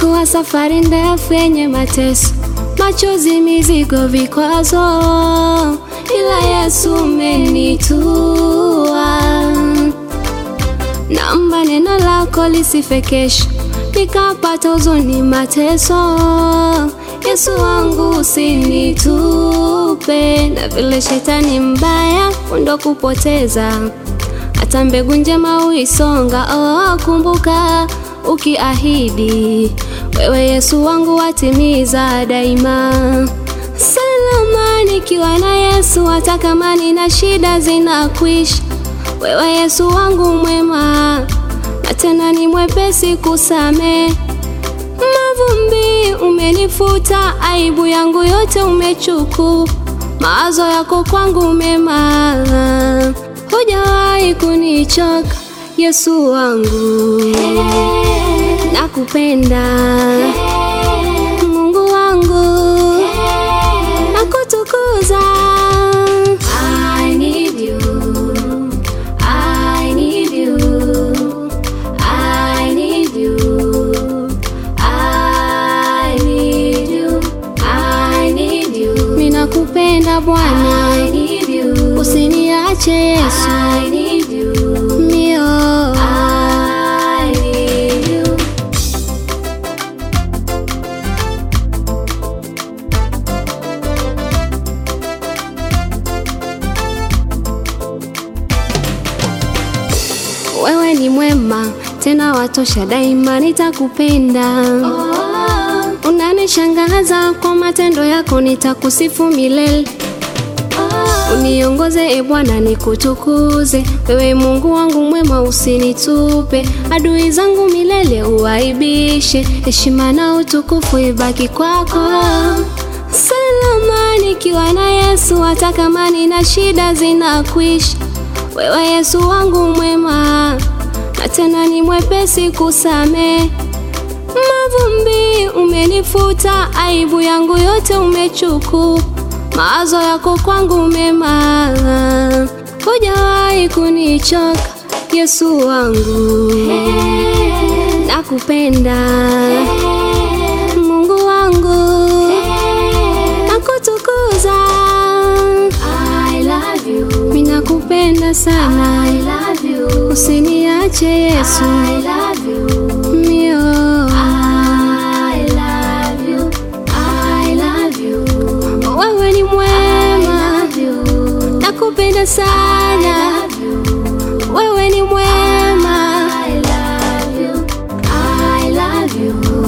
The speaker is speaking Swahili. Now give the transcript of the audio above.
Ilikuwa safari ndefu yenye mateso, machozi, mizigo, vikwazo, ila Yesu umenitua. Naomba neno lako lisife kesho, nikapata huzuni, mateso. Yesu wangu usinitupe, na vile shetani mbaya undo kupoteza, hata mbegu njema uisonga. Oh, kumbuka ukiahidi wewe Yesu wangu watimiza daima. Salama nikiwa na Yesu, hata kama nina shida zinakwisha. Wewe Yesu wangu mwema, na tena ni mwepesi kusame mavumbi. Umenifuta aibu yangu yote, umechukua mawazo yako kwangu mema, hujawahi kunichoka Yesu wangu, nakupenda Mungu wangu, nakutukuza. I need you, I need you, I need you, I need you, I need you. Ninakupenda Bwana, I need you, usiniache Yesu, I need you, mio, I need you. Wewe ni mwema tena watosha, daima nitakupenda. Unanishangaza kwa matendo yako, nitakusifu milele. Uniongoze e Bwana, nikutukuze wewe, Mungu wangu mwema, usinitupe. Adui zangu milele uwaibishe, heshima na utukufu ibaki kwako. Salama nikiwa na Yesu, hata kama nina shida zinakwisha. Wewe Yesu wangu mwema, na tena ni mwepesi kusame mavumbi. Umenifuta aibu yangu yote, umechukua mawazo yako kwangu mema, hujawahi kunichoka Yesu wangu, nakupenda Mungu wangu, nakutukuza. I love you, minakupenda sana. I love you, usiniache Yesu. I love you, mio. I love you, I love you. Wewe ni mwema, nakupenda sana. Wewe ni mwema, I love you, I love you.